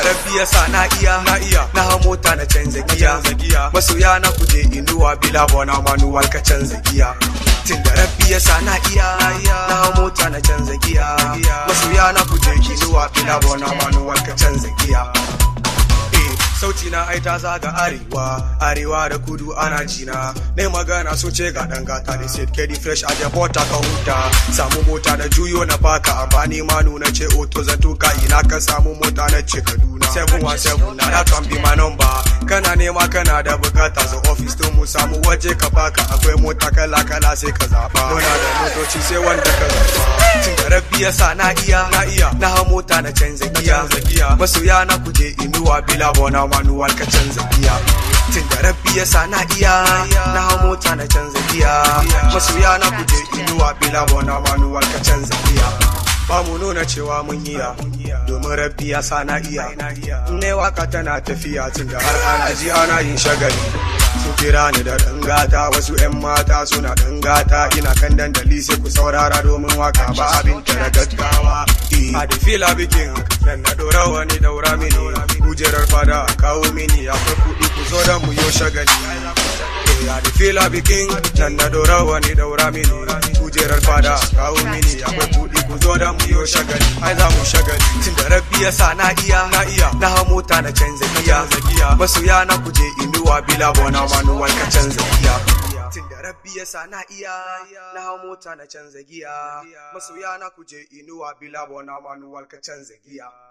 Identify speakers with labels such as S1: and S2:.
S1: rabbi ya sa na iya na iya na hau mota na canza giya masoya na kuje inuwa bila bona manuwal ka canza giya tun da rabbi ya sa na iya na hau mota na canza giya masoya na kuje inuwa bila bona manuwal ka canza giya sauti na ai ta zaga arewa arewa da kudu ana jina na magana so ce ga dan gata da said kedi fresh a jabota ka huta samu mota na juyo na baka amfani ma nuna ce auto zan tuka ina ka samu mota na ce kaduna 717 na that can be my number kana nema kana da bukata zo office to mu samu waje ka baka akwai mota kala kala sai ka zaba muna da motoci sai wanda ka zaba tun da rabbi ya sa na iya na iya na ha mota na canza giya masoya na kuje inuwa bila bona manuwal ka canza giya tun da rabbi ya sa na iya na hau mota na canza giya masoya na kuje inuwa bila bona manuwal ka canza giya ba mu nuna cewa mun iya domin rabbi ya sa na iya ne waka tana tafiya tun da har ana ji ana yin shagali su kira ni da gata wasu 'yan mata suna gata ina kan dandali sai ku saurara domin waka ba abin da gaggawa a da fila bikin dan na dora wani daura mini kujerar fada kawo mini akwai kuɗi ku zo da mu yo shagali a da fila bikin dan na dora wani daura mini kujerar fada kawo mini akwai kuɗi ku zo da mu yo shagali ai za mu shagali tun da rabbi ya sa na iya na iya na hau mota na canza giya masoya na kuje inuwa bila bona manuwal ka canza giya tun da rabbi ya sa na iya na hau mota na canza giya masoya na kuje inuwa bila bona manuwal ka canza giya